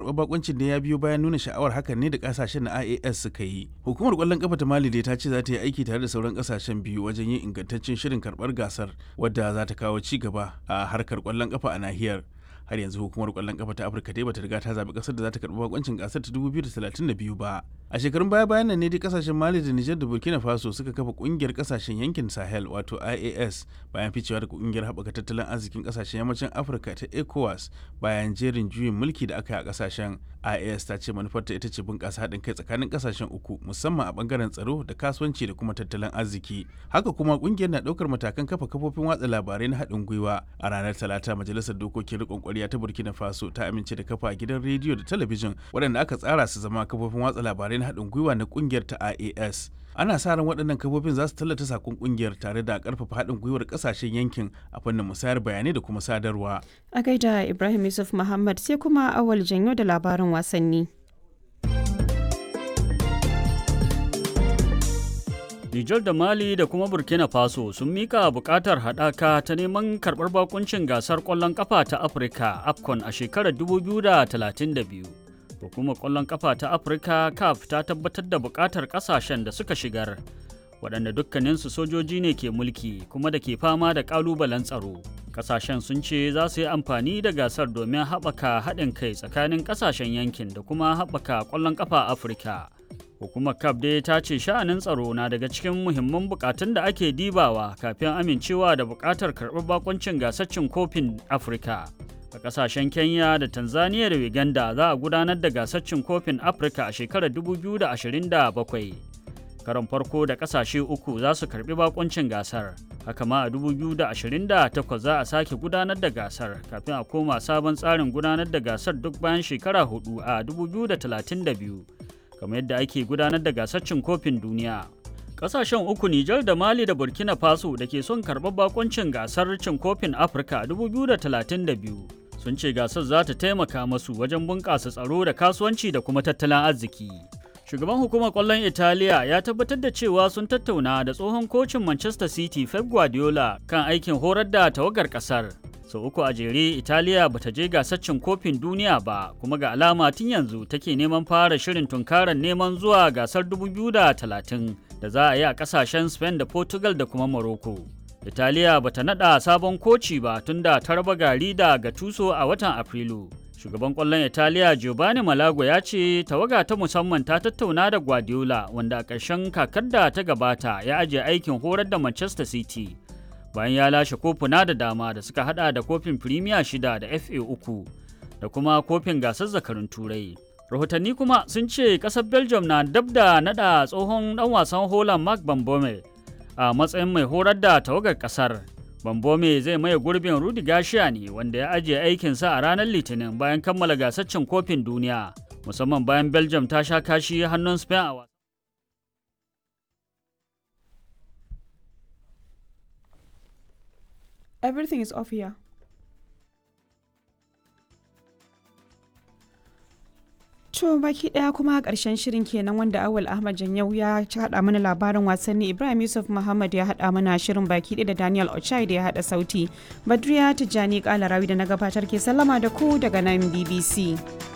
karɓar bakuncin da ya biyo bayan nuna sha'awar hakan ne da kasashen na IAS suka yi. Hukumar kwallon kafa ta Mali dai ta ce za ta yi aiki tare da sauran kasashen biyu wajen yin ingantaccen shirin karɓar gasar wadda za ta kawo ci gaba a harkar kwallon kafa a nahiyar. har yanzu hukumar kwallon kafa ta afirka dai bata riga ta zaɓi ƙasar da za ta karɓi bakoncin gasar ta 2032 ba a shekarun baya bayan nan ne dai kasashen mali da nijar da burkina faso suka kafa ƙungiyar kasashen yankin sahel wato ias bayan ficewa daga ƙungiyar haɓaka tattalin arzikin kasashen yammacin afirka ta ecowas bayan jerin juyin mulki da aka yi a kasashen ias ta ce manufarta ita ce bunƙasa haɗin kai tsakanin kasashen uku musamman a ɓangaren tsaro da kasuwanci da kuma tattalin arziki haka kuma ƙungiyar na ɗaukar matakan kafa kafofin watsa labarai na haɗin gwiwa a ranar talata majalisar dokokin riƙon ƙwarya ta burkina faso ta amince da kafa gidan rediyo da talabijin waɗanda aka tsara su zama kafofin watsa labarai na haɗin gwiwa na ƙungiyar ta ias ana sa ran waɗannan kafofin za su tallata sakon ƙungiyar tare da ƙarfafa haɗin gwiwar ƙasashen yankin a fannin musayar bayanai da kuma sadarwa a gaida ibrahim yusuf muhammad sai kuma awal janyo da labarin wasanni Nijar da Mali da kuma Burkina Faso sun mika bukatar haɗaka ta neman karɓar bakuncin gasar ƙwallon ƙafa ta Afirka AFCON a shekarar 2032. Hukumar ƙwallon ƙafa ta Afirka CAF ta tabbatar da bukatar ƙasashen da suka shigar, waɗanda dukkaninsu sojoji ne ke mulki kuma da ke fama da ƙalubalen tsaro. Ƙasashen sun ce za su yi amfani da gasar domin haɓaka haɗin kai tsakanin ƙasashen yankin da kuma haɓaka ƙwallon ƙafa Afirka. Hukumar CAF dai ta ce sha'anin tsaro na daga cikin muhimman bukatun da ake dibawa kafin amincewa da bukatar karɓar bakoncin gasaccin kofin Afirka. A ƙasashen Kenya da Tanzania da Uganda za a gudanar da gasaccin kofin Afirka a shekarar 2027. Karon farko da ƙasashe uku za su karɓi bakoncin gasar. Haka ma a 2028 za a sake gudanar da gasar kafin a koma sabon tsarin gudanar da gasar duk bayan shekara hudu a 2032. kamar yadda ake gudanar da gasar cin kofin duniya. Kasashen uku Nijar da Mali da Burkina Faso da ke son karɓar bakoncin gasar cin kofin Afirka 2032 sun ce gasar za ta taimaka masu wajen bunƙasa tsaro da kasuwanci da kuma tattalin arziki. Shugaban hukumar ƙwallon Italiya ya tabbatar da cewa sun tattauna da tsohon kocin Manchester City Pep Guardiola kan aikin horar da tawagar ƙasar. sau so, uku a jere italiya bata je gasar cin kofin duniya ba kuma ga alama tun yanzu take neman fara shirin tunkarar neman zuwa gasar 2030 da za a yi a kasashen spain da portugal da kuma morocco italiya bata nada sabon koci ba tun da ta raba gari da gatuso a watan afrilu shugaban kwallon italiya giovanni malago ya ce tawaga ta musamman ta tattauna da guardiola wanda a ƙarshen kakar da ta gabata ya ajiye aikin horar da manchester city bayan ya lashe kofuna da dama da suka hada da kofin firimiya shida da fa uku da kuma kofin gasar zakarun turai rahotanni kuma sun ce kasar belgium na dab da nada tsohon dan wasan holland mark bambome a matsayin mai horar da tawagar kasar bambome zai maye gurbin rudi gashiya ne wanda ya ajiye aikinsa a ranar litinin bayan kammala gasar cin kofin duniya musamman bayan belgium ta sha kashi hannun spain a wasa Everything is off here. To baki daya kuma karshen shirin kenan wanda Awal Ahmad Janyau ya haɗa mana labarin wasanni Ibrahim Yusuf Muhammad ya haɗa mana shirin baki ɗaya da Daniel Ochai da ya haɗa sauti. Badriya Tijjani Kalarawi da na gabatar ke sallama da ku daga nan BBC.